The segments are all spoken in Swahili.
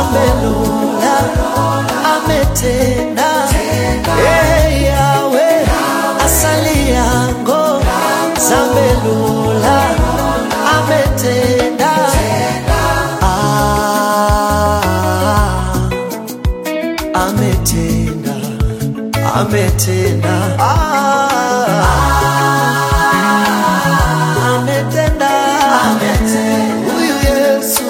Zambelula ametenda Eh, Yawe asali yango Zambelula ametenda Ah, ametenda ametenda Ah, ametenda huyu Yesu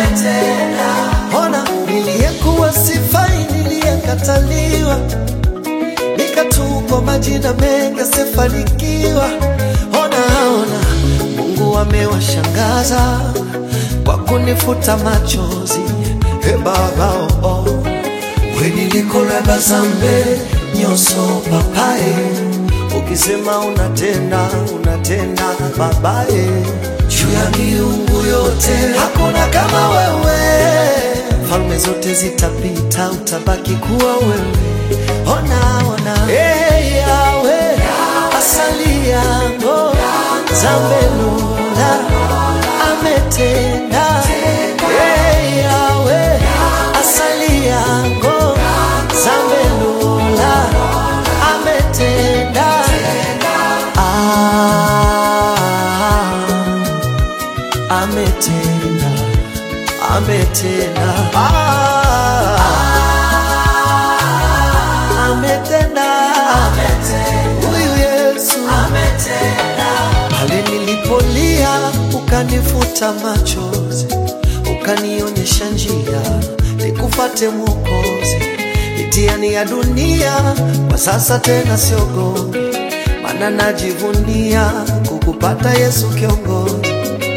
ona niliyekuwa sifai niliyekataliwa nikatupwa majina mengi asifanikiwa ona ona Mungu amewashangaza kwa kunifuta machozi e baba oh, oh. wenilikoleba zambe nyoso papaye ukisema unatenda unatenda babaye juu ya miungu yote hakuna kama wewe falme zote zitapita utabaki kuwa wewe ona ona hey, yawe asali yango zambelula ametenda hey, yawe asali yango zambelula ametenda ah, ametenda ametenda ah, ametenda huyu Yesu pale nilipolia ukanifuta machozi ukanionyesha njia nikufate Mwokozi mitihani ya dunia kwa sasa tena siogopi maana najivunia kukupata Yesu kiongozi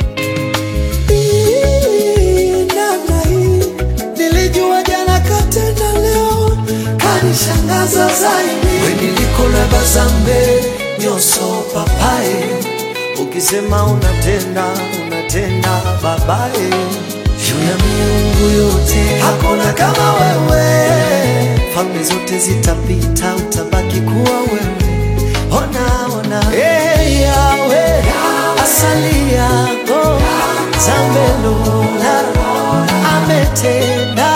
namna hii nilijua jana katenda leo kanishangaza zaidi wenilikoleba zambe nyoso papaye ukisema unatenda unatenda babaye juu ya miungu yote hakuna kama wewe falme zote zitapita utabaki kuwa wewe ona ona hey, yawe asali yako zambelula ametenda